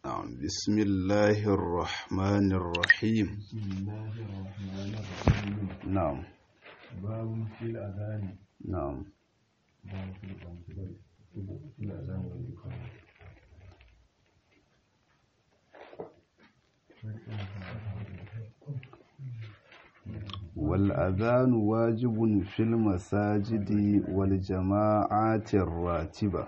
نعم بسم الله الرحمن الرحيم بسم الله الرحمن الرحيم نعم باب في الأذان نعم باب في الأذان في الأذان والإقامة والأذان واجب في المساجد والجماعات الراتبة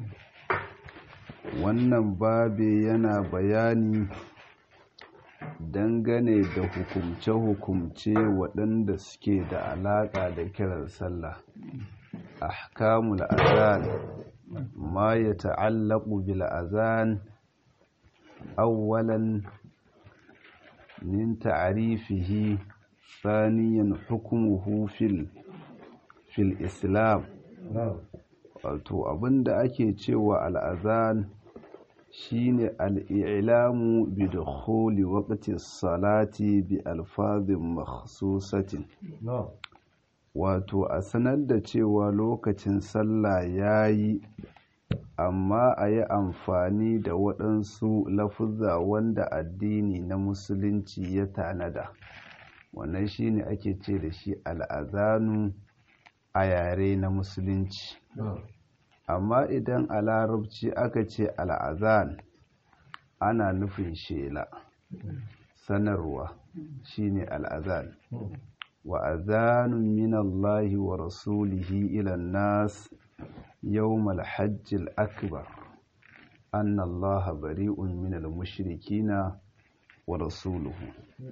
wannan babe yana bayani dangane da hukumce-hukumce waɗanda suke da alaƙa da kiran sallah ahkamul azan ma ya ta'allaku bil azan awwalan min ta'arifihi ثانيا حكمه في في الإسلام wato abinda ake cewa al'azan shine al'ilamu bi dukhuli waqti salati bi alfazin makhsusatin wato a sanar da cewa lokacin sallah yayi amma a yi amfani da waɗansu lafuzza wanda addini na musulunci ya tanada wannan shine ake ce da shi al'azanu a yare na musulunci amma idan a larabci aka ce al'azan ana nufin shela sanarwa shine al'azan wa azanun minallahi wa rasulihi ilan nas yawmal hajjil akbar anna allaha bari'un minal mushrikina wa rasuluhu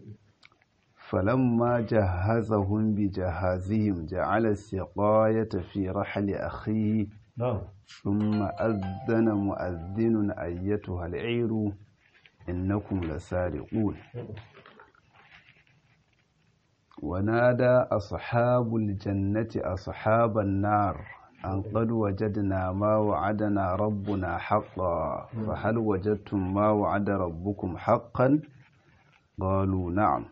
فلما جهزهم بجهازهم جعل السقاية في رحل أخيه ثم أذن مؤذن أيتها العير إنكم لسارقون ونادى أصحاب الجنة أصحاب النار أن قد وجدنا ما وعدنا ربنا حقا فهل وجدتم ما وعد ربكم حقا قالوا نعم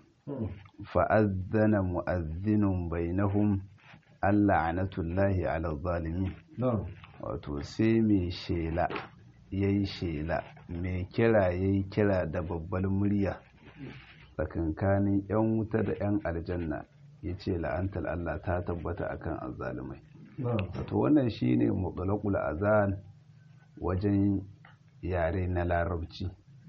فأذن مؤذن بينهم اللعنة الله على الظالمين wato sai mai shela ya yi shela mai kira ya yi kira da babbar murya tsakankanin 'yan wuta da 'yan aljanna ya ce la'antar Allah ta tabbata akan azzalumai wato wannan shine mutsalakul azan wajen yare na larabci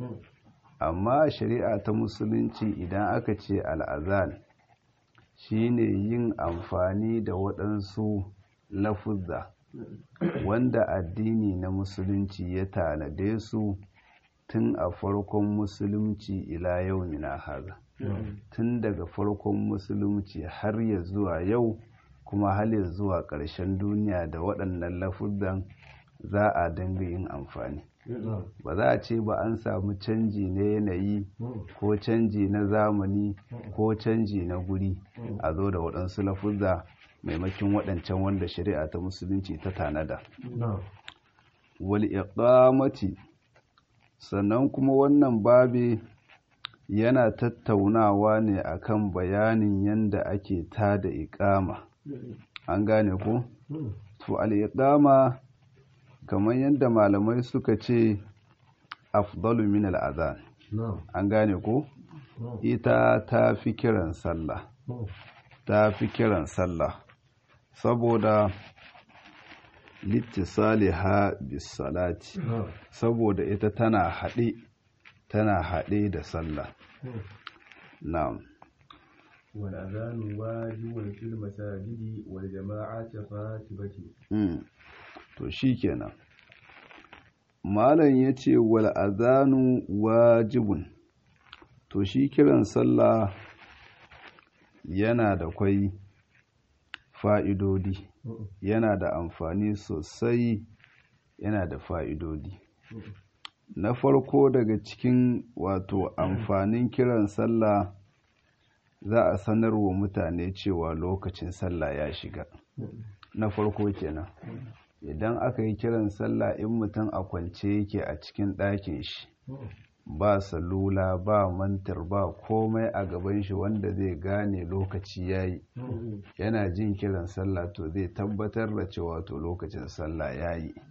amma shari'a ta musulunci idan aka ce al'azan shine yin amfani da waɗansu lafuzza wanda addini na musulunci ya tanade su tun a farkon musulunci ila yau mina haza tun daga farkon musulunci har ya zuwa yau kuma har ya zuwa ƙarshen duniya da waɗannan lafuzzan za a dinga yin amfani ba za a ce ba an samu canji na yanayi ko canji na zamani ko canji na guri a zo da waɗansu lafuzza maimakin waɗancan wanda shari'a ta musulunci ta tanada wal iqamati sannan kuma wannan babe yana tattaunawa ne akan bayanin yanda ake tada iqama an gane ko to al iqama kamar yadda malamai suka ce afdalu min al'azan an gane ko ita ta fi kiran sallah ta fi kiran sallah saboda littisali ha bisalati saboda ita tana haɗe tana haɗe da sallah na'am والأذان واجب في المساجد والجماعات راتبة to shi kenan malam ya ce wal azanu wajibun to shi kiran sallah yana da kwai fa'idodi yana da amfani sosai yana da fa'idodi na farko daga cikin wato amfanin kiran sallah za a sanar wa mutane cewa lokacin sallah ya shiga na farko kenan idan aka yi kiran sallah in mutum a kwance yake a cikin ɗakin shi ba salula ba mantar ba komai a gaban shi wanda zai gane lokaci ya yi yana jin kiran sallah to zai tabbatar da cewa to lokacin sallah ya yi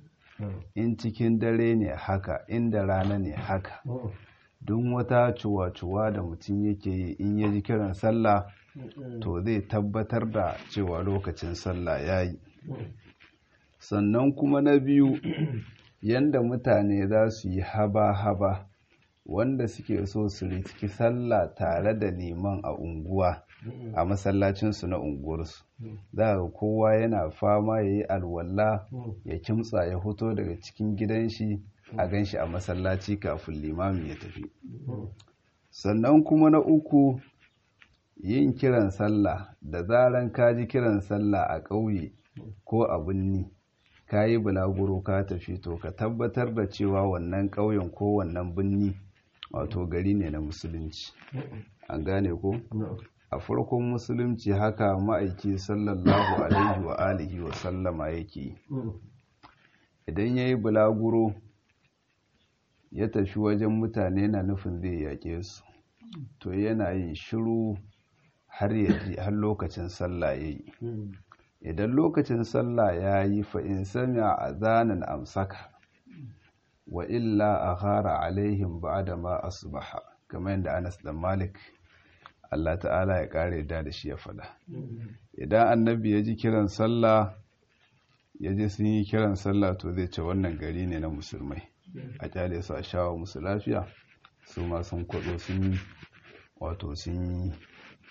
in cikin dare ne haka inda rana ne haka duk wata cuwa-cuwa da mutum yake yi in ya ji kiran sallah to zai tabbatar da cewa lokacin sallah ya yi sannan kuma na biyu yanda mutane za su yi haba-haba wanda suke so su riski sallah tare da liman a unguwa a masallacinsu na unguwarsu za ga kowa yana fama ya yi alwala ya kimtsa ya hoto daga cikin gidan shi a gan shi a masallaci kafin limamin ya tafi sannan kuma na uku yin kiran sallah da zaran ka ji kiran sallah a ƙauye ko a birni ka yi bulaguro ka tafi to ka tabbatar da cewa wannan ƙauyen ko wannan birni wato gari ne na musulunci an gane ko a farkon musulunci haka ma'aiki sallallahu alaihi wa alihi wa sallama yake idan ya yi bulaguro ya tafi wajen mutane na nufin zai yaƙe su to yana yin shiru har yaji har lokacin sallah ya yi idan lokacin sallah ya yi fa'in sami a zanen amsaka wa illa a hara alaihim ba da ma asbaha kamar yadda anas da malik Allah ta'ala ya kare da da shi ya fada idan annabi ya ji kiran sallah ya ji sun yi kiran sallah to zai ce wannan gari ne na musulmai a kyale su a shawa musu lafiya su ma sun kwado sun yi wato sun yi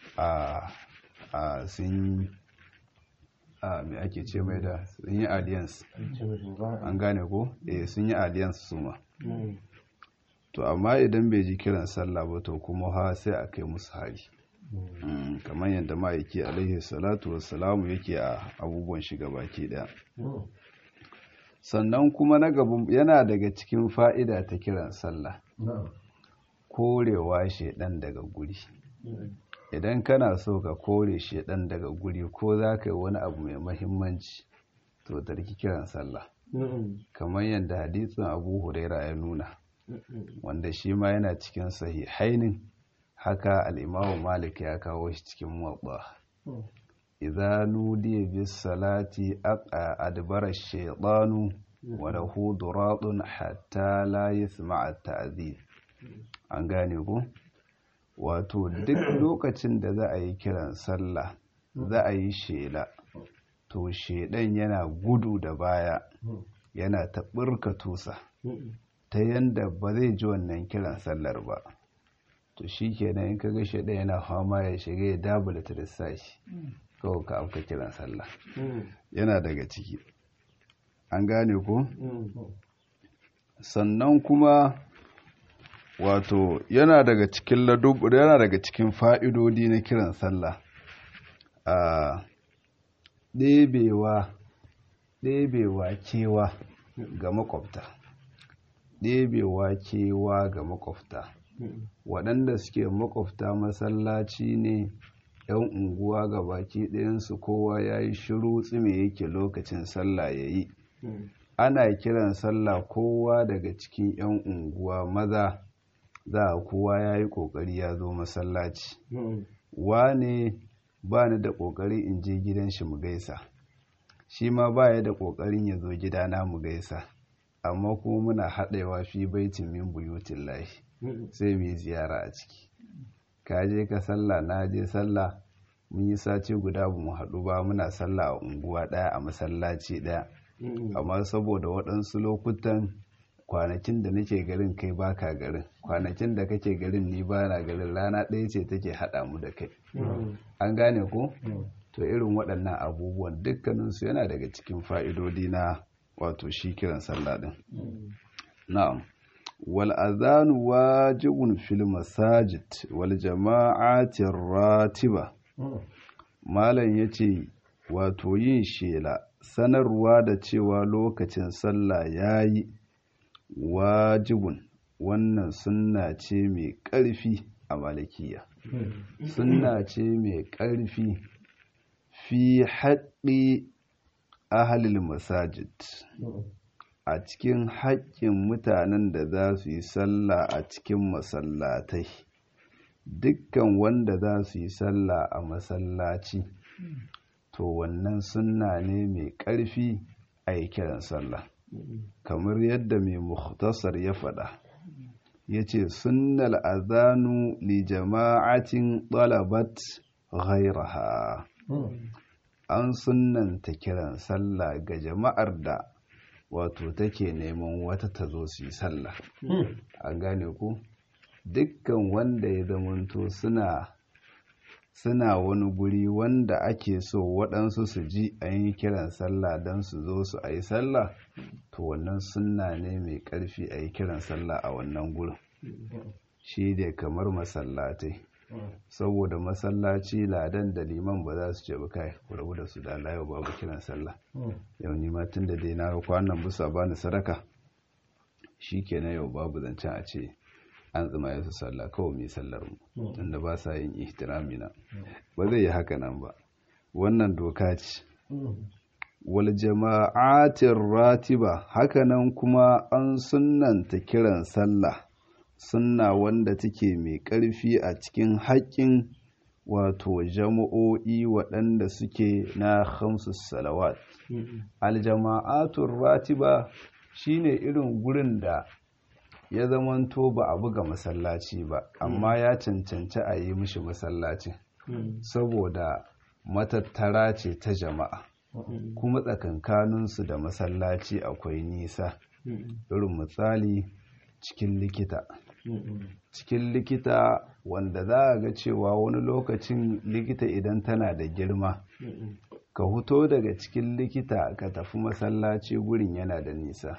a sun yi a mai ake ce mai da sun yi alliance an gane ko eh sun yi alliance su ma to amma idan bai ji kiran sallah ba to kuma ha sai a kai musu hari kamar yadda ma'aiki alaihi salatu wassalamu yake a abubuwan shiga baki daya sannan kuma na gaban yana daga cikin fa'ida ta kiran sallah korewa shedan daga guri idan kana so ka kore shedan daga guri ko za ka yi wani abu mai mahimmanci to tarki kiran sallah kamar yadda hadisin abu huraira ya nuna wanda shi ma yana cikin sahihainin haka al'imamu malik ya kawo shi cikin muwabba idza nudiya bis salati aqa adbara shaytanu wa lahu duratun hatta la yasma'a ta'zib an gane ku wato duk lokacin da za a yi kiran sallah za a yi shela to shedan yana gudu da baya yana ta ɓurka tusa ta yanda ba zai ji wannan kiran sallar ba to shi kenan in kaga shedan yana fama ya shiga ya dabula ta lissashi kawai ka afka kiran sallah yana daga ciki an gane ko sannan kuma wato yana daga cikin ladubur yana daga cikin fa'idodi na kiran sallah a ɗebewa ɗebewa kewa ga makwabta ɗebewa kewa ga makwabta waɗanda suke makwabta masallaci ne ‘yan unguwa ga baki ɗayansu kowa ya yi shiru tsime yake lokacin sallah ya yi ana kiran sallah kowa daga cikin ‘yan unguwa maza za a kowa ya yi ƙoƙari ya zo masallaci wane ba ni da ƙoƙari in je gidan shi mu gaisa shi ma ba ya da ƙoƙarin ya zo gidana mu gaisa amma kuma muna haɗewa fi baitin min buyutin lahi sai mu yi ziyara a ciki ka je ka sallah na je sallah mun yi sati guda ba mu haɗu ba muna sallah a unguwa ɗaya a masallaci ɗaya amma saboda waɗansu lokutan kwanakin da nake garin kai baka garin kwanakin da kake garin ni ba na garin rana ɗaya ce take haɗa mu da kai an gane ko to irin waɗannan abubuwan dukkaninsu yana daga cikin fa'idodi na wato shi kiran sallah ɗin na'am wal azanu wajibun fil masajid wal jama'ati ratiba malam yace wato yin shela sanarwa da cewa lokacin sallah yayi wajibun wannan sunna ce mai ƙarfi a malikiya sunna ce mai ƙarfi fi haƙƙi ahalil masajid a cikin haƙƙin mutanen da za su yi sallah a cikin masallatai dukkan wanda za su yi sallah a masallaci to wannan sunna ne mai ƙarfi a yi kiran sallah kamar yadda mai muhtasar ya faɗa ya ce sunnal azanu li jama'atin ɗalabat ghairaha an sunnanta kiran sallah ga jama'ar da wato take neman wata ta zo su yi sallah an gane ku dukkan wanda ya zamanto suna suna wani guri wanda ake so waɗansu su ji an yi kiran sallah don su zo su a yi sallah to wannan sunna ne mai ƙarfi a yi kiran sallah a wannan gurin shi ne kamar masallatai saboda masallaci ladan da liman ba za su ce ba kai ku rabu da su da Allah yau babu kiran sallah yau ni ma tun da dai na kwanan busa bani sadaka shi ke na yau babu zancen a ce an tsima su sallah kawai mai sallar mu tunda ba sa yin ihtirami na ba zai yi haka nan ba wannan doka ce wal jama'atin ratiba hakanan kuma an sunnanta kiran sallah sunna wanda take mai ƙarfi a cikin haƙƙin wato jama'o'i waɗanda suke na hamsus salawat aljama'atun ratiba shine irin gurin da ya zamanto ba a buga masallaci ba amma ya cancanci a yi mishi masallacin saboda matattara ce ta jama'a kuma tsakankaninsu da masallaci akwai nisa irin misali cikin likita cikin likita wanda za a ga cewa wani lokacin likita idan tana da girma ka huto daga cikin likita ka tafi masallaci gurin yana da nisa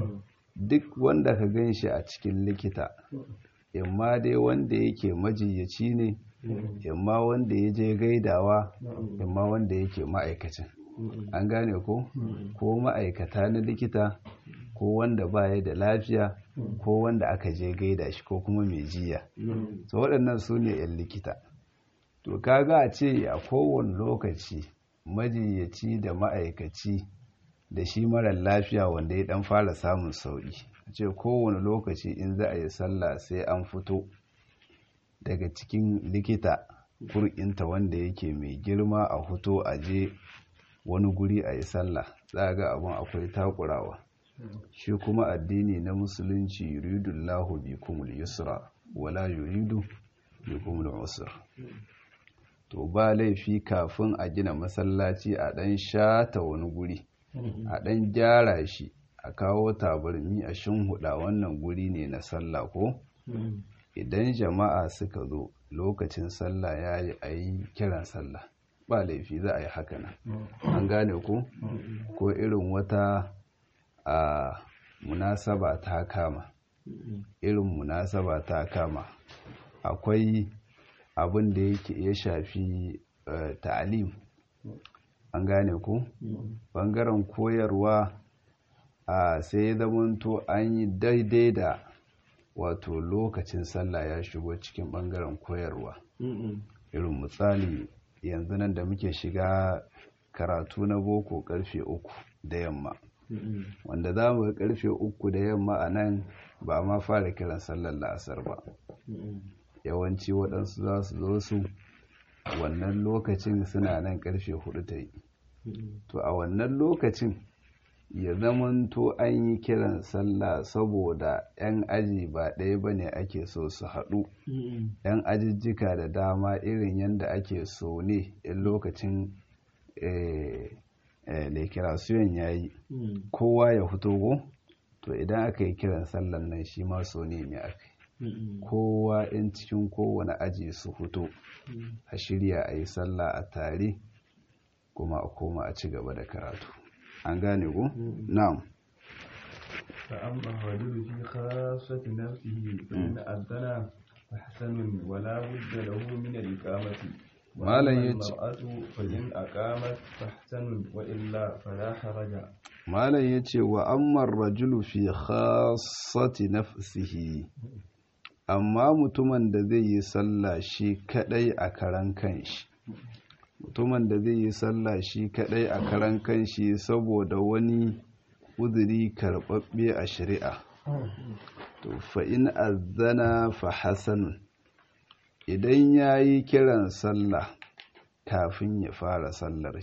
duk wanda ka gan shi a cikin likita imma dai wanda yake majiyyaci ne imma wanda ya je gaidawa imma wanda yake ma'aikacin an gane ko ko ma'aikata na likita ko wanda baya da lafiya ko wanda aka je gaida shi ko kuma mai jiya to waɗannan su ne 'yan likita to kaga a ce a kowane lokaci majiyyaci da ma'aikaci da shi marar lafiya wanda ya dan fara samun sauƙi ce kowane lokaci in za a yi sallah sai an fito daga cikin likita kur'inta wanda yake mai girma a fito a je wani guri a yi sallah za ga abin akwai takurawa shi kuma addini na musulunci yuridu Allahu bikumul yusra wala yuridu bikumul usra to ba laifi kafin a gina masallaci a dan shata wani guri a dan gyara shi a kawo tabarmi a shinhuda wannan guri ne na sallah ko idan jama'a suka zo lokacin sallah ya yi a yi kiran sallah ba laifi za a yi haka nan an gane ko ko irin wata a munasaba ta kama irin munasaba ta kama akwai abin da yake ya shafi ta'alim an gane ku bangaren koyarwa a sai ya zamanto an yi daidai da wato lokacin sallah ya shigo cikin bangaren koyarwa irin misali yanzu nan da muke shiga karatu na boko karfe uku da yamma wanda za mu karfe uku da yamma a nan ba ma fara kiran sallar la'asar ba yawanci waɗansu za su zo su wannan lokacin suna nan karfe hudu ta yi to a wannan lokacin ya zamanto an yi kiran sallah saboda 'yan aji ba ɗaya ba ne ake so su haɗu 'yan ajijjika da dama irin yadda ake so ne in lokacin lekirasiyon ya yi kowa ya fito go to idan aka yi kiran sallan nan shi ma so ne mai aka kowa in cikin kowane aji su fito a shirya a yi sallah a tare kuma a koma a ci gaba da karatu an gane ku? na'am فأما الرجل في خاصة نفسه فإن أذن فحسن ولا بد له من الإقامة malam وأما ya ce المرأة فإن أقامت فحسن وإلا فلا حرج malam ya ce wa ammar rajulu fi khassati nafsihi amma mutumin da zai yi sallah shi kadai a karan kanshi mutumin da zai yi sallah shi kadai a karan kanshi saboda wani uzuri karbabbe a shari'a to fa in azana fa hasanun idan yayi kiran sallah kafin ya fara sallar shi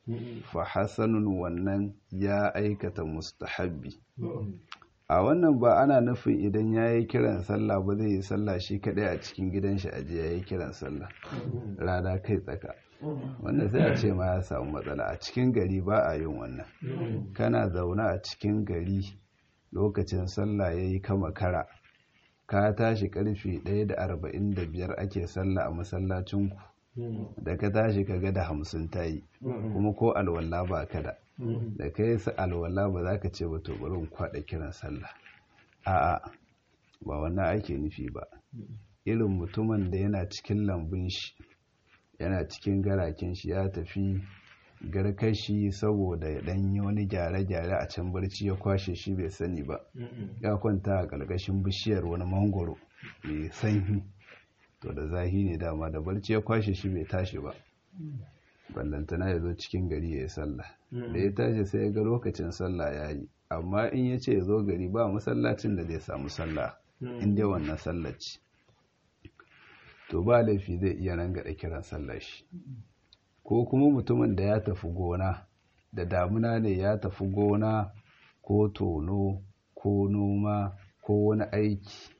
fa hasanun wannan ya aikata mustahabbi a wannan ba ana nufin idan ya yi kiran sallah ba zai yi sallah shi kaɗai a cikin gidan shi aje ya yi kiran sallah rana kai tsaka wanda sai a ce ma ya samu matsala a cikin gari ba a yin wannan kana zaune a cikin gari lokacin sallah ya yi kama kara ka tashi karfe ɗaya da arba'in da biyar ake sallah a masallacinku da ka tashi ka ga da hamsin ta yi kuma ko alwala ba ka da da ka yi su alwala ba za ka ce ba to bari kwaɗa kiran sallah a'a ba wannan ake nufi ba irin mutumin da yana cikin lambun shi yana cikin garaken shi ya tafi garkashi saboda ya ɗan yi wani gyare-gyare a can barci ya kwashe shi bai sani ba ya kwanta a ƙarƙashin bishiyar wani mangoro mai sanyi to da zahi ne dama da barci ya kwashe shi bai tashi ba ballantana ya zo cikin gari ya yi sallah da ya tashi sai ya ga lokacin sallah ya yi amma in ya ce ya zo gari ba masallacin da zai samu sallah in dai wannan sallah ce to ba laifi zai iya rangada kiran sallah shi ko kuma mutumin da ya tafi gona da damuna ne ya tafi gona ko tono ko noma ko wani aiki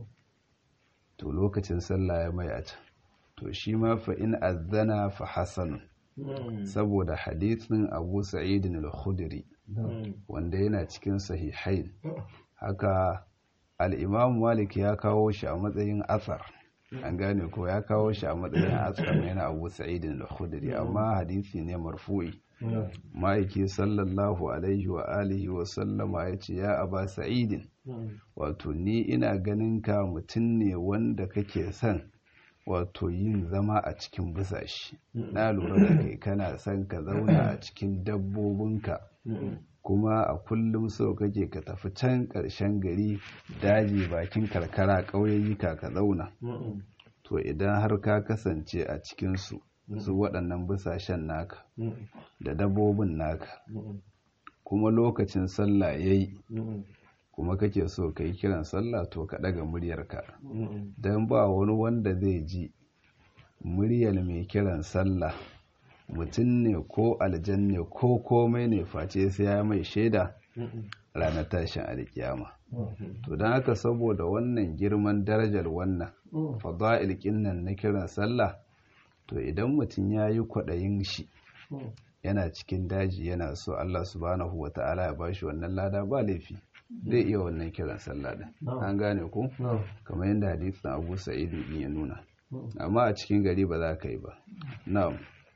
to lokacin sallah ya mai a can to shi ma fa in azana fa hasanun saboda hadithin abu sa'idin al-khudri wanda yana cikin sahihain haka al-imam malik ya kawo shi a matsayin asar an gane ko ya kawo shi a matsayin asar yana abu sa'idin al-khudri amma hadisi ne marfu'i ma'aiki sallallahu alaihi wa alihi wa sallama ya ce ya aba sa'idin wato ni ina ganin ka mutum ne wanda kake son wato yin zama a cikin busashi na lura da kai kana son ka zauna a cikin dabbobinka kuma a kullum so kake ka tafi can ƙarshen gari daji bakin karkara ƙauyayyuka ka zauna to idan har ka kasance a cikinsu su waɗannan busashen naka da dabbobin naka kuma lokacin sallah ya yi kuma kake so ka yi kiran sallah to ka ɗaga muryarka don ba wani wanda zai ji muryar mai kiran sallah mutum ne ko aljanne ko komai ne face sai ya mai shaida ranar tashin alkiyama to don haka saboda wannan girman darajar wannan fada'il kinnan na kiran sallah to idan mutum ya yi kwaɗayin shi yana cikin daji yana so Allah subhanahu wa ta'ala ya bashi wannan lada ba laifi zai iya wannan kiran sallah din an gane ko kamar yadda hadisin Abu Sa'id din ya nuna amma a cikin gari ba za ka yi ba na'am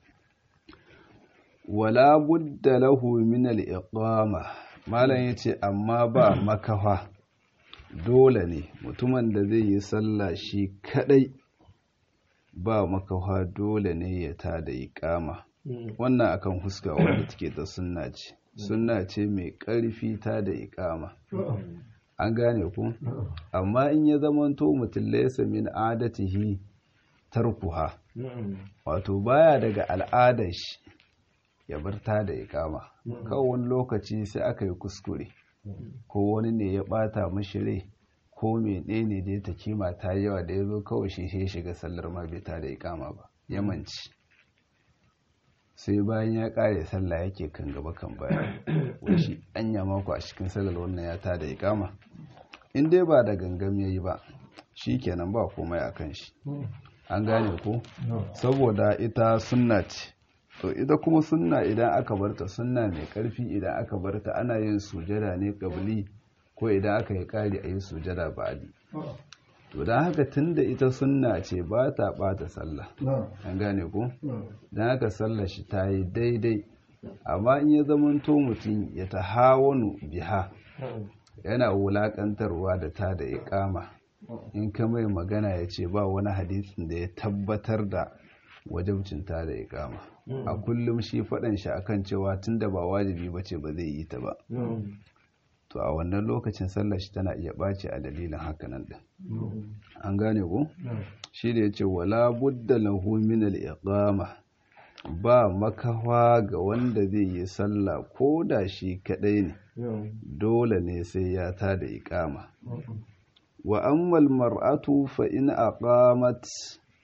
wala budda lahu min al-iqama malam yace amma ba makafa dole ne mutumin da zai yi sallah shi kadai ba makafa dole ne ya tada iqama wannan akan huska wanda take da sunna ce sunna ce mai ƙarfi ta da iƙama an gane ku amma in ya zamanto mutum laysa min adatihi tarkuha wato baya daga al'adar shi ya bar ta da iƙama kawai wani lokaci sai aka yi kuskure ko wani ne ya ɓata mashi rai ko menene da ta kima ta yawa da ya zo kawai shi sai shiga sallar ma bai ta da iƙama ba yamanci sai bayan ya kare sallah yake kan gaba kan baya wai shi anya mako a cikin sallar wannan ya ta da ikama in dai ba da gangam yayi ba shi kenan ba komai a kan shi an gane ko saboda ita sunna ce to ita kuma sunna idan aka barta sunna mai karfi idan aka barta ana yin sujada ne kabili ko idan aka yi kari a yi sujada ba'adi to don haka tun da ita sunna ce ba ta ɓata sallah an gane ko don haka sallah shi ta yi daidai amma in ya zamanto mutum ya ta hawanu biha yana wulaƙantarwa da ta da iƙama in ka mai magana ya ce ba wani hadisin da ya tabbatar da wajabcin ta da iƙama a kullum shi faɗan shi akan cewa tun da ba wajibi ba ce ba zai yi ta ba to a wannan lokacin sallar shi tana iya ɓaci a dalilin hakanan ɗin an gane ku shi da ya ce wala budda lahu min al-iqama ba makawa ga wanda zai yi sallah ko da shi kadai ne dole ne sai ya ta da iqama wa ammal mar'atu fa in aqamat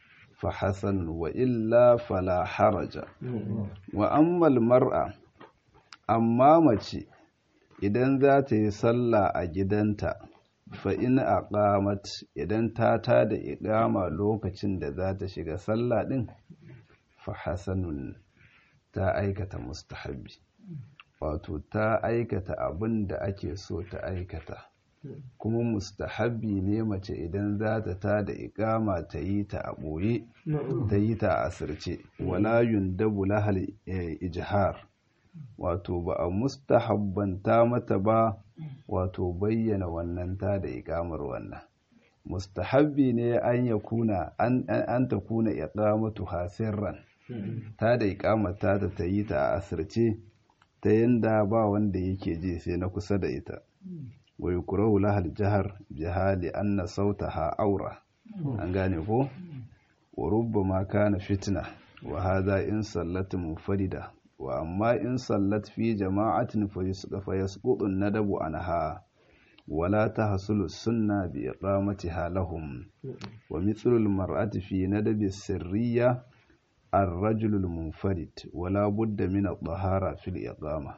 fa hasan wa illa fala haraja wa ammal mar'a amma mace idan za ta yi sallah a gidanta fa in aqamat idan ta ta da iqama lokacin da za ta shiga sallah din fa hasanun ta aikata mustahabbi wato ta aikata abin da ake so ta aikata kuma mustahabbi ne mace idan za ta ta da iqama ta yi ta a ɓoye ta yi ta a asirce wala yundabu lahal ijhar wato ba a mustahabbanta mata ba wato bayyana wannan ta da ikamar wannan mustahabbi ne an ya kuna an ta kuna iqamatu hasirran ta da ikamata ta ta yi ta a asirce ta yanda ba wanda yake ji sai na kusa da ita wa yukrahu lahal jahar jihali anna sautaha aura an gane ko wa rubbama kana fitna wa hadha in sallatu munfarida wa amma in sallat fi jama'atin fa yasqutu an-nadabu anha wala tahsulu sunna bi iqamatiha lahum wa mithlu al-mar'ati fi nadabi sirriya الرجل المنفرد ولا بد من الطهارة في الإقامة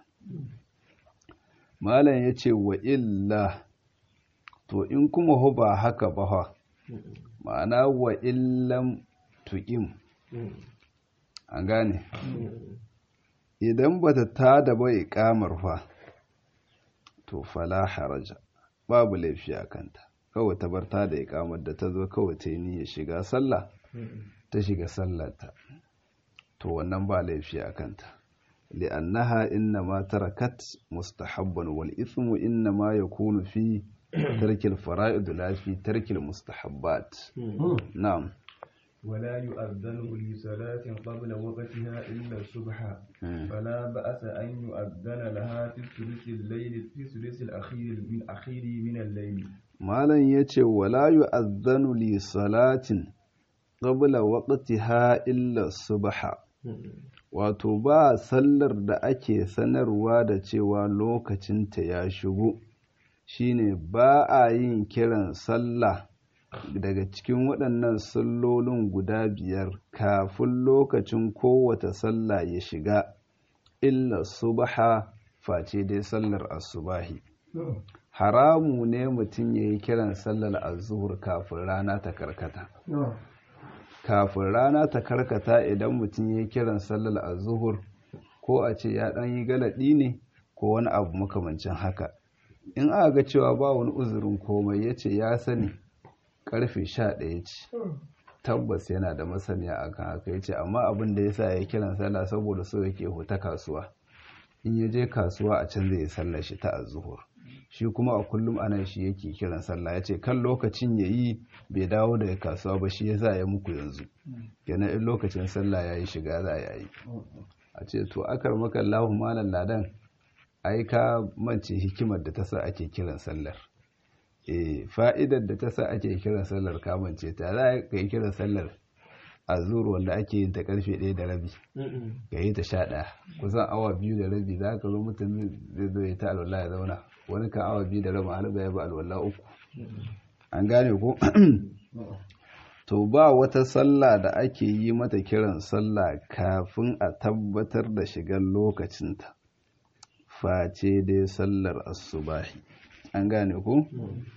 malam ya ce wa illa to in kuma hu ba haka ba ha ma'ana wa illam tuƙim an gane idan ba ta tada ba iƙamar fa to fala haraja babu laifi a kanta kawai ta bar ta da iƙamar da ta zo kawai ta yi niyyar shiga sallah ta shiga sallarta to wannan ba laifi a kanta li'annaha innama tarakat mustahabban wal ithmu innama yakunu fi tarkil fara'id la fi tarkil mustahabbat na'am ولا يؤذن لصلاة قبل وقتها إلا الصبح فلا بأس أن يؤذن لها في ثلث الليل في ثلث الأخير من أخير من الليل malam yace wala yu'adhanu li salatin qabla waqtiha illa subha wato ba sallar da ake sanarwa da cewa lokacinta ya shigo shine ba a yin kiran sallah daga cikin waɗannan sallolin guda biyar kafin lokacin kowace sallah ya shiga illa subha face dai sallar asubahi haramu ne mutum ya yi kiran sallar azuhur kafin rana ta karkata kafin rana ta karkata idan mutum ya yi kiran sallar azuhur ko a ce ya ɗan yi galaɗi ne ko wani abu makamancin haka in aka ga cewa ba wani uzurin komai ya ce ya sani karfe sha ɗaya ce tabbas yana da masaniya akan haka ya ce amma abin da ya sa ya kiran sallah saboda so yake huta kasuwa in ya je kasuwa a can zai yi sallar shi ta azuhur shi kuma a kullum ana shi yake kiran sallah ya ce kan lokacin ya yi bai dawo daga kasuwa ba shi ya sa ya muku yanzu kenan in lokacin sallah ya yi shiga za a yi a ce to akar maka lahu malam ladan ai ka mance hikimar da ta sa ake kiran sallar eh fa'idar da ta sa ake kiran sallar ka mance ta za ka yi kiran sallar a zuru wanda ake yin ta karfe ɗaya da rabi ka yi ta sha ɗaya kusan awa biyu da rabi za ka zo mutum zai zo ya ta alwala ya zauna wani kan awa biyu da rabi har ya ba alwala uku an gane ko to ba wata sallah da ake yi mata kiran sallah kafin a tabbatar da shigar lokacinta face dai sallar asubahi an gane ku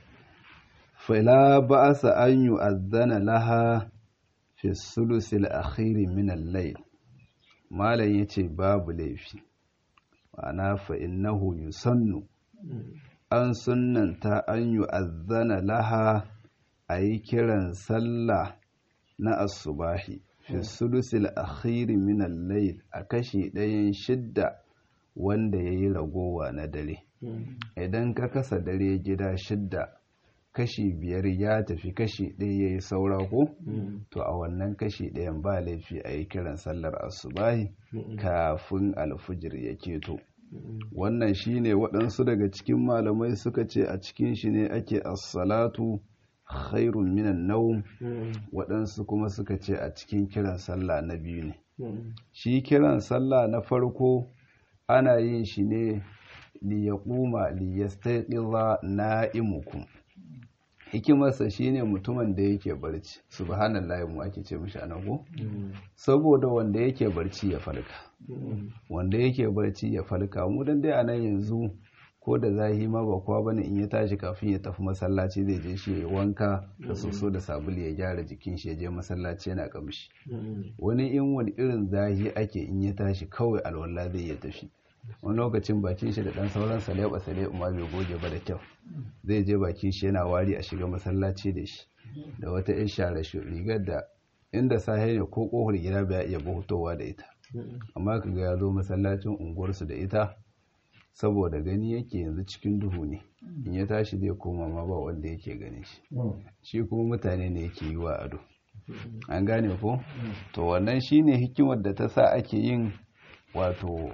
fala ba'asa an yu'azzana laha fi sulusil akhiri min al-layl malam yace babu laifi ma'ana fa innahu yusannu an sunnanta an yu'azzana laha ayi kiran sallah na asubahi fi sulusil akhiri min al-layl a kashi ɗayan shidda wanda yayi ragowa na dare idan ka kasa dare gida shidda kashi biyar ya tafi kashi ɗaya ya yi saura ko to a wannan kashi ɗayan ba laifi a yi kiran sallar asubahi kafin alfijir ya keto wannan shine waɗansu daga cikin malamai suka ce a cikin shi ne ake assalatu khairun minan naum waɗansu kuma suka ce a cikin kiran sallah na biyu ne shi kiran sallah na farko ana yin shi ne liyaquma liyastayqiza na'imukum hikimarsa shine mutumin da yake barci subhanallahi mu ake ce mishi anago saboda wanda yake barci ya falka wanda yake barci ya falka mu dan dai anan yanzu ko da zahi ma ba kowa bane in ya tashi kafin ya tafi masallaci zai je shi ya wanka da soso da sabulu ya gyara jikin shi ya je masallaci yana kamshi wani in wani irin zahi ake in ya tashi kawai alwala zai ya tafi wani lokacin bakin shi da dan sauran saleba saleba ma bai goge ba da kyau zai je bakin shi yana wari a shiga masallaci da shi da wata yan share shi rigar da inda sahe ne ko kofar gida bai iya bahutowa da ita amma kaga ya zo masallacin unguwarsu da ita saboda gani yake yanzu cikin duhu ne in ya tashi zai koma ma ba wanda yake gani shi shi kuma mutane ne yake yi wa ado an gane ko to wannan shine hikimar da ta sa ake yin wato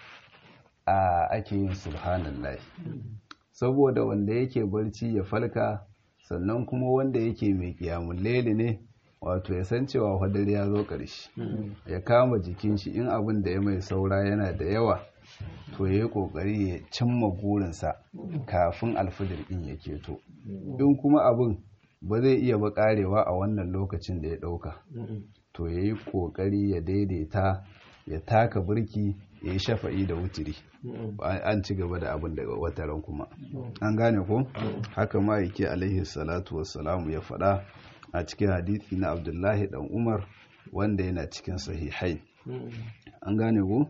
a ake yin subhanallah saboda wanda yake barci ya falka sannan kuma wanda yake mai kiyamun leli ne wato ya san cewa hadari ya zo ƙarshe ya kama jikin shi in abin da ya mai saura yana da yawa to ya yi ƙoƙari ya cimma burinsa kafin alfijir ɗin ya keto in kuma abin ba zai iya ba ƙarewa a wannan lokacin da ya ɗauka to ya yi ƙoƙari ya daidaita ya taka birki ya yi shafa'i da wutiri an ci gaba da abin daga wataran kuma an gane ko haka ma'aiki alaihi salatu wassalamu ya faɗa a cikin hadithi na abdullahi dan umar wanda yana cikin sahihai an gane ko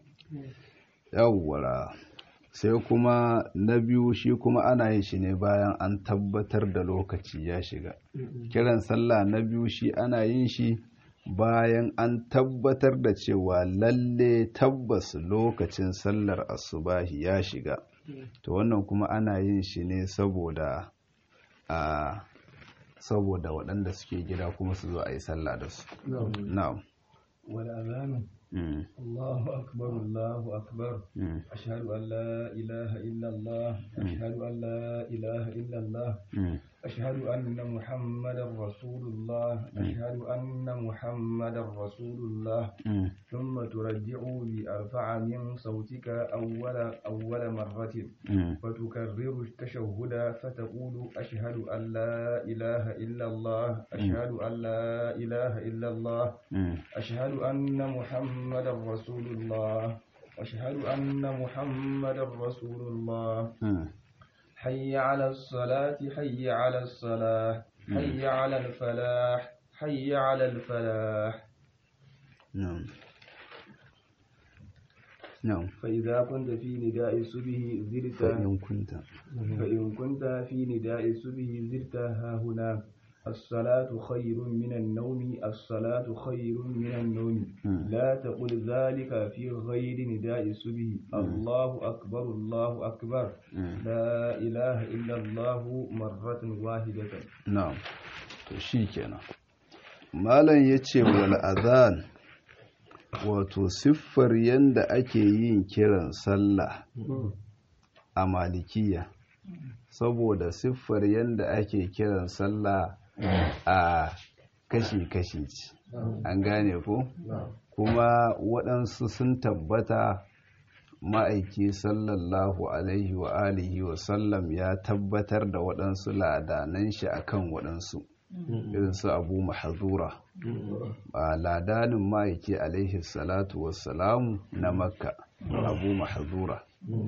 yawwara sai kuma na biyu shi kuma ana yin shi ne bayan an tabbatar da lokaci ya shiga kiran sallah na biyu shi ana yin shi bayan an tabbatar da cewa lalle tabbas lokacin sallar asubahi ya shiga to wannan kuma ana yin shi ne saboda a saboda waɗanda suke gida kuma su zo a yi sallah da su na'am wal azanu الله أكبر الله أكبر أشهد أن لا إله إلا الله أشهد أن لا إله إلا الله أشهد أن محمد رسول الله أشهد أن محمد رسول الله ثم ترجع بأرفع من صوتك أول أول مرة فتكرر التشهد فتقول أشهد أن لا إله إلا الله أشهد أن لا إله إلا الله أشهد أن محمد رسول الله أشهد أن محمد رسول الله حي على الصلاة حي على الصلاة حي على الفلاح حي على الفلاح نعم نعم فإذا كنت في نداء الصبح زرت فإن كنت فإن كنت في نداء الصبح زرت ها هنا الصلاة خير من النوم الصلاة خير من النوم لا تقل ذلك في غير نداء الصبح الله أكبر الله أكبر لا إله إلا الله مرة واحدة نعم to shi kenan malam ya ce wal azan wato siffar yadda ake yin kiran sallah a malikiya saboda siffar yadda ake kiran sallah a kashi-kashi ce an gane ko kuma waɗansu sun tabbata ma'aiki sallallahu alaihi wa alihi wa sallam ya tabbatar da waɗansu ladanan shi akan waɗansu irin su abu mahazura a ladanin ma'aiki alaihi salatu wassalamu na makka abu mahazura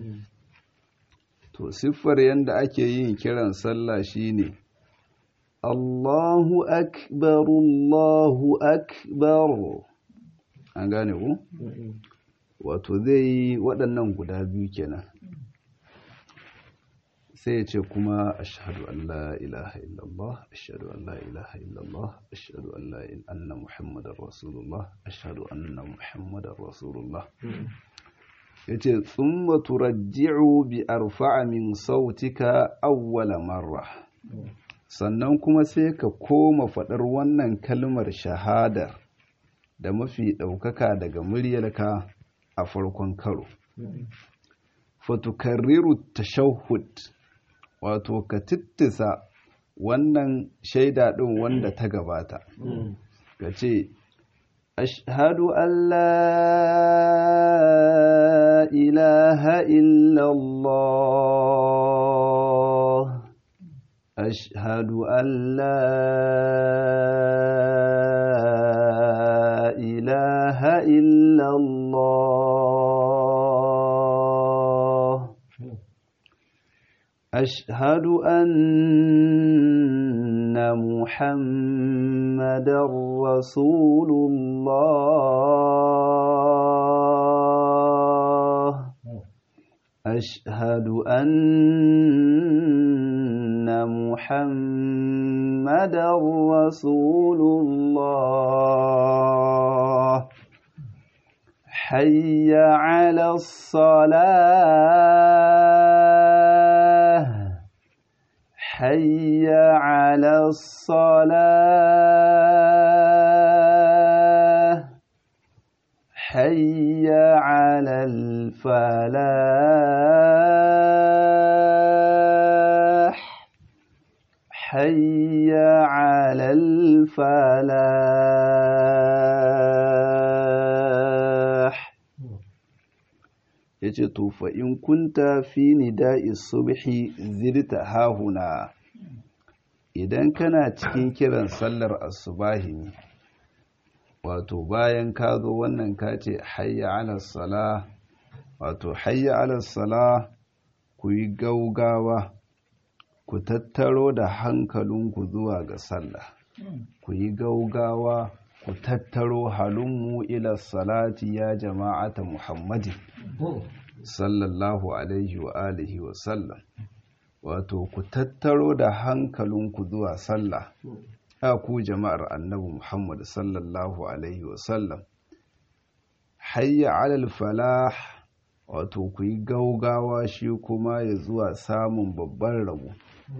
to siffar yadda ake yin kiran sallah shine Allahu akbar Allahu akbar an gane ku wato zai yi waɗannan guda biyu kenan sai ya ce kuma ashhadu an la ilaha illallah ashhadu an la ilaha illallah ashhadu an la anna muhammadar rasulullah ashhadu anna muhammadar rasulullah yace thumma turajji'u bi arfa'a min sautika awwala marra sannan kuma sai ka koma faɗar wannan kalmar shahadar da mafi ɗaukaka daga muryarka a farkon karo fatukarriru tashahhud wato ka tittisa wannan shaida ɗin wanda ta gabata ka ce ashhadu an la ilaha illallah أشهد أن لا إله إلا الله أشهد أن محمد رسول الله أشهد أن محمد رسول الله حي على الصلاة حي على الصلاة حي على الفلاح حي على الفلاح yace to fa in kunta fi nida'i subhi zirta hahuna idan kana cikin kiran sallar asubahi ne wato bayan ka zo wannan ka ce hayya ala sala wato hayya ala sala ku yi gaugawa ku tattaro da hankalinku zuwa ga sallah ku yi gaugawa ku tattaro halummu ila salati ya jama'ata muhammadin sallallahu alaihi wa alihi wa sallam wato ku tattaro da hankalinku zuwa sallah a ku jama'ar annabi muhammad sallallahu alaihi wa sallam hayya alal falah wato ku yi gaugawa shi kuma ya zuwa samun babban rabo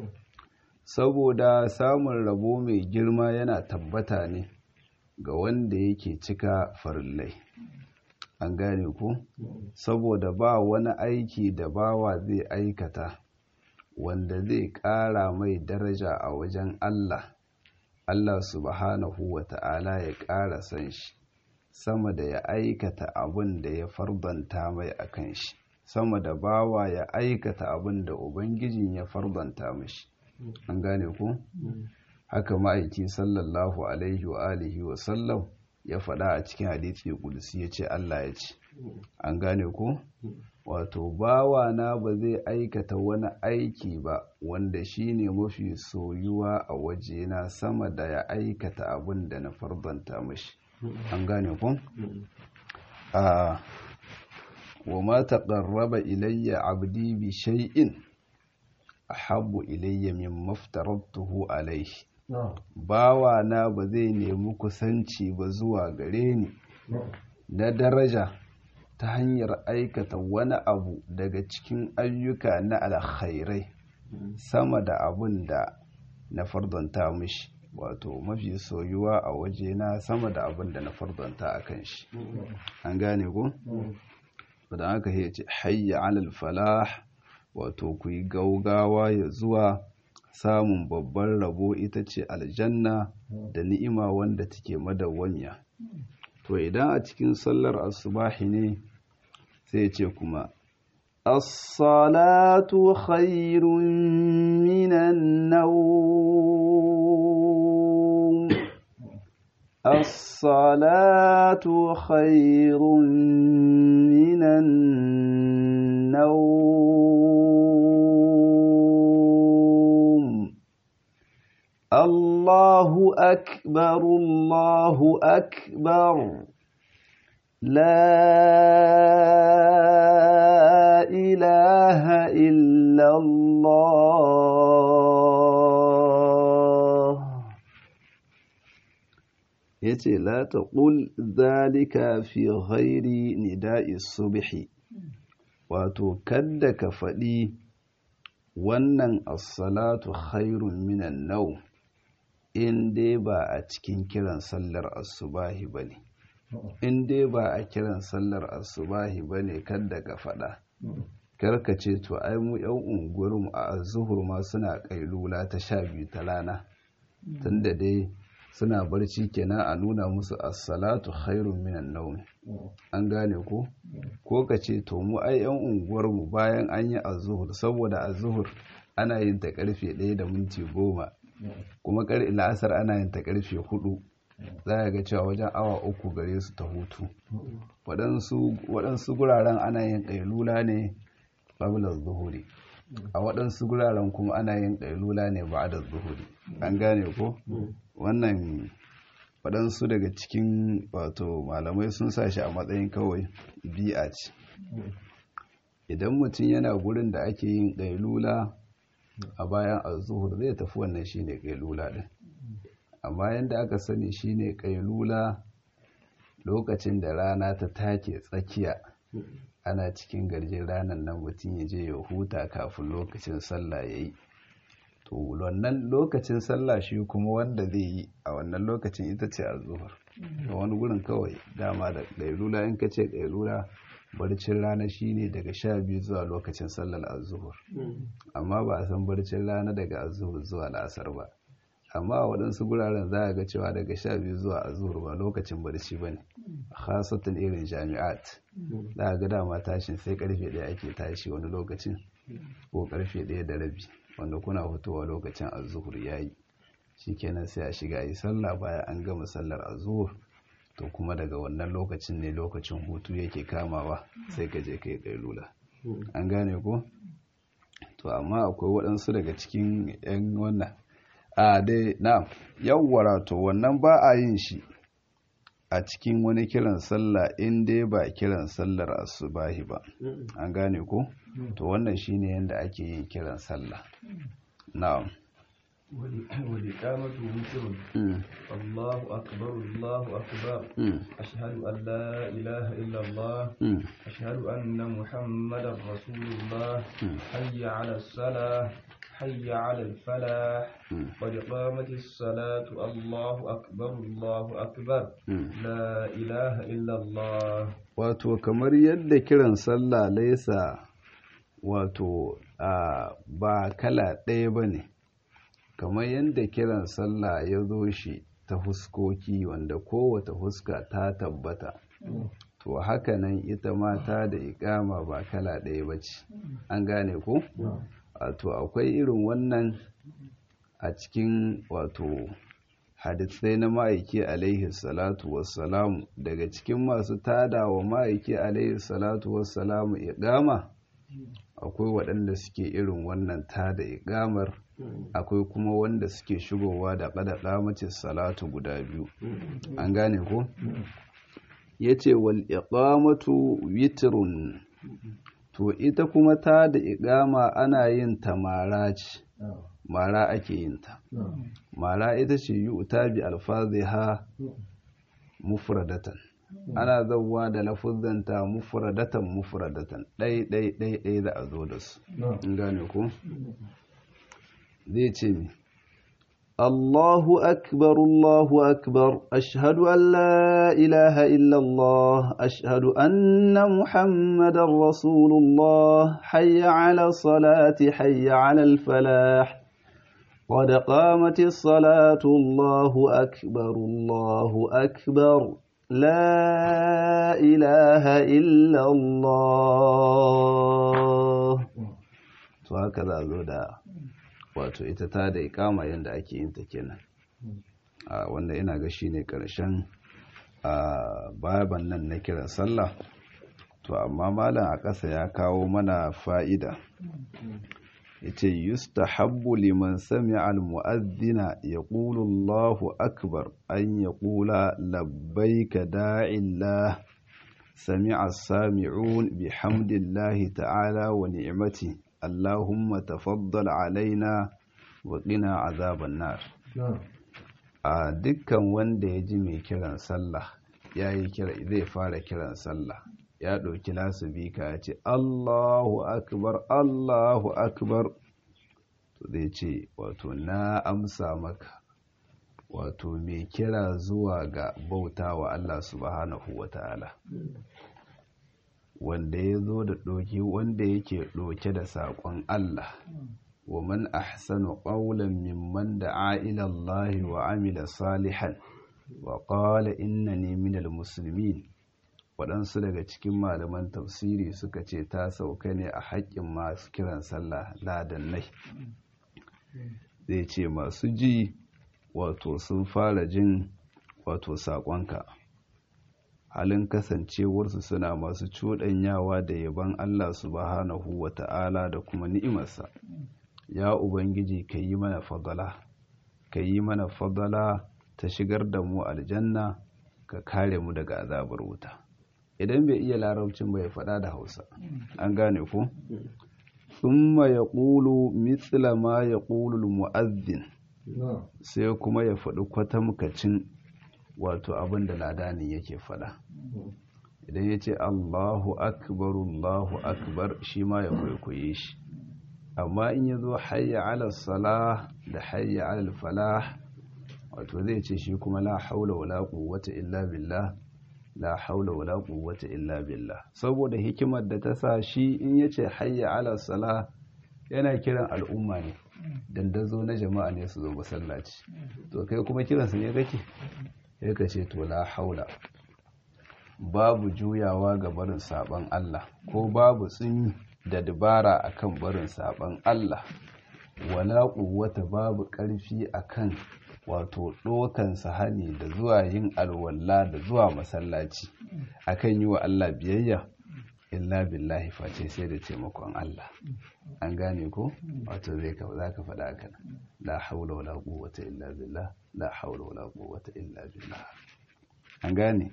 saboda samun rabo mai girma yana tabbata ne ga wanda yake cika farillai an gane ku saboda ba wani aiki da bawa zai aikata wanda zai ƙara mai daraja a wajen Allah Allah subhanahu wa ta'ala ya ƙara san shi sama da ya aikata abin da ya fardanta mai a kan shi sama da bawa ya aikata abin da ubangijin ya fardanta mashi an gane ku haka ma'aiki sallallahu alaihi wa alihi wa sallam ya faɗa a cikin hadisi kudusi ya ce Allah ya ce an gane ku wato bawa na ba zai aikata wani aiki ba wanda shine mafi soyuwa a wajena sama da ya aikata abin da na fardanta mashi an gane ku a wa ma taqarraba ilayya abdi bi shay'in ahabbu ilayya mimma aftaratuhu alayhi bawa na ba zai nemi kusanci ba zuwa gare ni na daraja ta hanyar aikata wani abu daga cikin ayyuka na alkhairai sama da abun da na fardanta mishi wato mafi soyuwa a wajena sama da abin da na fardanta a kan shi an gane ku? da aka yi ce hayya alal falah wato ku yi gaugawa ya zuwa samun babban rabo ita ce aljanna da ni'ima wanda take madawwamiya to idan a cikin sallar asubahi ne sai ce kuma as-salatu khairun minan nawm as-salatu khairun minan nawm الله أكبر الله أكبر لا إله إلا الله yace la taqul zalika fi ghairi nida'i subhi wato kadda ka faɗi wannan as-salatu khairun minan nawm in dai ba a cikin kiran sallar asubahi ba ne in dai ba a kiran sallar asubahi ba ne kadda ka faɗa karka ce to ai mu yan unguwarmu a zuhur ma suna ƙailula ta sha biyu ta rana tunda dai suna barci kenan a nuna musu as-salatu khairun minan nawm an gane ko ko ka ce to mu ai yan unguwarmu bayan an yi azuhur saboda azuhur ana yin ta karfe ɗaya da minti goma kuma la'asar ana yin ta karfe hudu za a ga cewa wajen awa uku gare su ta hutu waɗansu guraren ana yin ƙailula ne ƙabilar zuhuri a waɗansu guraren kuma ana yin ƙailula ne ba da zuhuri an gane ko wannan waɗansu daga cikin wato malamai sun sa shi a matsayin kawai bi'a ce idan mutum yana gurin da ake yin ƙailula a bayan azuhur zai tafi wannan shine ƙailula ɗin amma yadda aka sani shine ƙailula lokacin da rana ta take tsakiya ana cikin garjin ranar nan mutum ya je ya huta kafin lokacin sallah ya yi to wannan lokacin sallah shi kuma wanda zai yi a wannan lokacin ita ce azuhur da wani gurin kawai dama da ƙailula in ka ce ƙailula barcin rana shine daga sha biyu zuwa lokacin sallar azuhur amma ba a san barcin rana daga azuhur zuwa la'asar ba amma a waɗansu guraren za a ga cewa daga sha biyu zuwa azuhur ba lokacin barci ba ne khasatan irin jami'at za a ga dama tashin sai karfe ɗaya ake tashi wani lokacin ko karfe ɗaya da rabi wanda kuna fitowa lokacin azuhur ya yi shikenan sai a shiga yi sallah bayan an gama sallar azuhur to kuma daga wannan lokacin ne lokacin hutu yake kamawa sai ka je ka yi ƙailula an gane ko to amma akwai waɗansu daga cikin 'yan wannan a dai na yawwara to wannan ba a yin shi a cikin wani kiran sallah in dai ba kiran sallar asubahi ba an gane ko to wannan shine yadda ake yin kiran sallah na'am والإقامة وتر الله أكبر الله أكبر أشهد أن لا إله إلا الله أشهد أن محمدا رسول الله حي على الصلاة حي على الفلاح قد قامت الصلاة الله أكبر الله أكبر لا إله إلا الله wato kamar yadda kiran sallah laisa wato ba kala ɗaya ba ne kamar yadda kiran sallah ya zo shi ta huskoki wanda kowace huska ta tabbata to haka nan ita mata da ikama ba kala ɗaya ba ce an gane ko wato akwai irin wannan a cikin wato hadisai na ma'aiki alaihi salatu wassalamu daga cikin masu tada wa ma'aiki alaihi salatu wassalamu ikama akwai waɗanda suke irin wannan tada ikamar akwai kuma wanda suke shigowa da ƙadaɗa mace salatu guda biyu an gane ko ya ce wal iqamatu witrun to ita kuma ta da iqama ana yin ta mara ce mara ake yin ta mara ita ce yi uta bi alfaziha mufradatan ana zauwa da lafuzzanta mufradatan mufradatan ɗai ɗai ɗai ɗai da a zo da su in gane ko zai ce mi الله أكبر الله أكبر أشهد أن لا إله إلا الله أشهد أن محمد رسول الله حي على الصلاة حي على الفلاح قد قامت الصلاة الله أكبر الله أكبر لا إله إلا الله وهكذا ذو wato ita ta da ikama yadda ake yin ta kenan wanda ina ga shi ne ƙarshen baban nan na kiran sallah to amma malam a ƙasa ya kawo mana fa'ida yace yustahabbu liman sami'a al-mu'adhdhina yaqulu Allahu akbar an yaqula labbaika da'illah sami'a as-sami'un bihamdillahi ta'ala wa ni'matihi Allahumma tafaddal alaina wa qina azaban nar a dukkan wanda ya ji mai kiran sallah yayi kira zai fara kiran sallah ya ɗauki lasubika ya ce Allahu akbar Allahu akbar to zai ce wato na amsa maka wato mai kira zuwa ga bauta wa Allah subhanahu wa ta'ala wanda ya zo da ɗoki wanda yake ɗauke da saƙon Allah wa man ahsanu qawlan mimman da'a ila Allah wa amila salihan wa qala innani minal muslimin waɗansu daga cikin malaman tafsiri suka ce ta sauka ne a haƙƙin masu kiran sallah ladannai zai ce masu ji wato sun fara jin wato saƙonka halin kasancewarsu suna masu cuɗanyawa da yaban Allah subhanahu wa ta'ala da kuma ni'imarsa ya ubangiji ka yi mana fadala ka yi mana fadala ta shigar da mu aljanna ka kare mu daga azabar wuta idan bai iya larabcin bai faɗa da hausa an gane ku thumma yaqulu mithla ma yaqulu almu'adhdhin sai kuma ya faɗi kwatamkacin wato abin da ladani yake faɗa idan ya ce allahu akbar allahu akbar shi ma ya kwaikwaye shi amma in ya zo hayya ala salah da hayya ala falah wato zai ce shi kuma la haula wala quwwata illa billah la haula wala quwwata illa billah saboda hikimar da ta sa shi in yace hayya ala salah yana kiran al'umma ne dandazo na jama'a ne su zo masallaci to kai kuma kiran su ne kake sai ka ce to la haula babu juyawa ga barin saban Allah ko babu tsini da dabara akan barin saban Allah wala quwwata babu ƙarfi akan wato ɗokan sahani da zuwa yin alwala da zuwa masallaci akan yi wa Allah biyayya illa billahi face sai da taimakon Allah an gane ko wato zai ka za ka faɗa haka la haula wala quwwata illa billah la haula wala quwwata illa billah an gane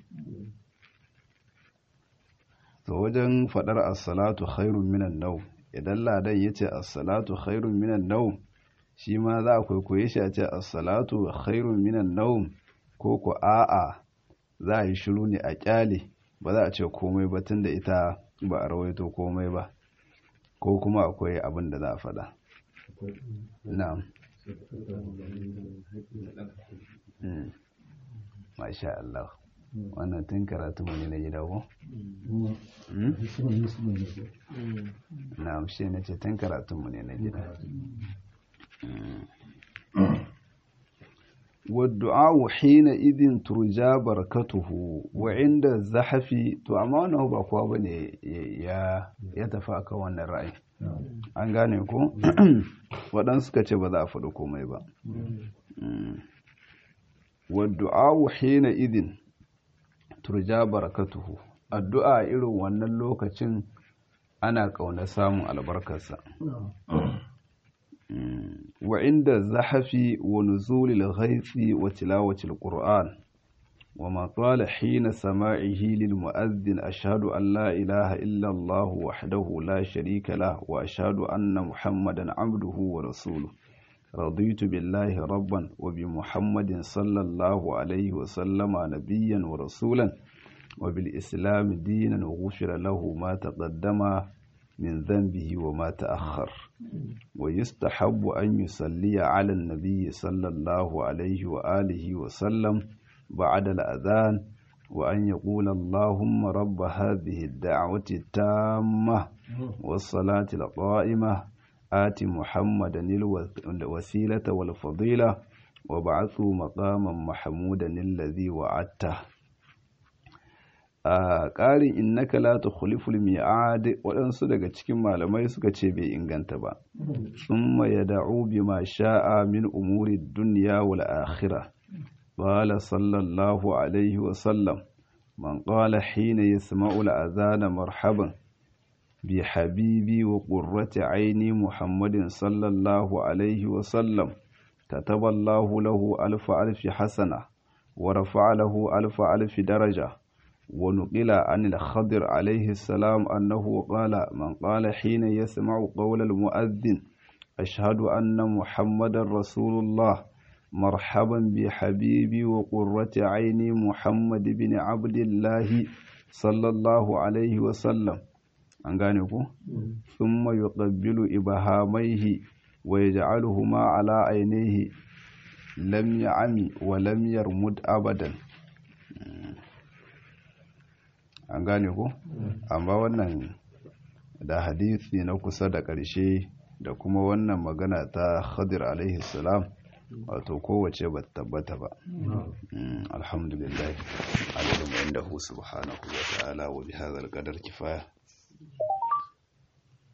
to wajen faɗar as-salatu khairun minan nawm idan ladan yace as-salatu khairun minan nawm shi ma za a kwaikwaye shi a ce as-salatu khairun minan nawm ko ko a'a za a yi shiru ne a kyale ba za a ce komai ba tunda ita ba a rawaito komai ba ko kuma akwai abin da za a faɗa na'am masha Allah wannan tun karatu mu ne na gida ko na'am shi ne ce tun karatu mu ne na gida والدعاء حينئذ ترجى بركته وعند الزحف to amma wannan ba kowa bane ya ya tafi akan wannan ra'ayi an gane ko waɗansu suka ce ba za a faɗi komai ba والدعاء حينئذ turja barakatuhu addu'a irin wannan lokacin ana ƙauna samun albarkarsa wa inda zahafi wa nuzulil ghaitsi wa tilawatil qur'an wa ma qala hina sama'ihi lil mu'adhdhin ashhadu an la ilaha illa Allah wahdahu la sharika lah wa ashhadu anna muhammadan abduhu wa rasuluhu رضيت بالله ربا وبمحمد صلى الله عليه وسلم نبيا ورسولا وبالإسلام دينا وغفر له ما تقدم من ذنبه وما تأخر ويستحب أن يصلي على النبي صلى الله عليه وآله وسلم بعد الأذان وأن يقول اللهم رب هذه الدعوة التامة والصلاة القائمة آت محمدا الوسيلة والفضيلة وبعثه مقاما محمودا الذي وعدته a ƙarin innaka la tukhliful mi'ad waɗansu daga cikin malamai suka ce bai inganta ba thumma yad'u bima sha'a min umuri dunya wal akhirah qala sallallahu alaihi wa sallam man qala hina yasma'u al adhana marhaban bi habibi wa qurrati aini muhammadin sallallahu alaihi wa sallam كتب الله له ألف ألف حسنة ورفع له ألف ألف درجة ونقل عن الخضر عليه السلام أنه قال من قال حين يسمع قول المؤذن أشهد أن محمد رسول الله مرحبا بحبيبي وقرة عيني محمد بن عبد الله صلى الله عليه وسلم أنغانيكو ثم يقبل إبهاميه ويجعلهما على عينيه لم يعمي ولم يرمد أبدا an gane ko amma wannan da hadisi na kusa da ƙarshe da kuma wannan magana ta khadir alaihi salam wato kowace ba tabbata ba alhamdulillah alamun inda hu subhanahu wa ta'ala wa bihadhal qadar kifaya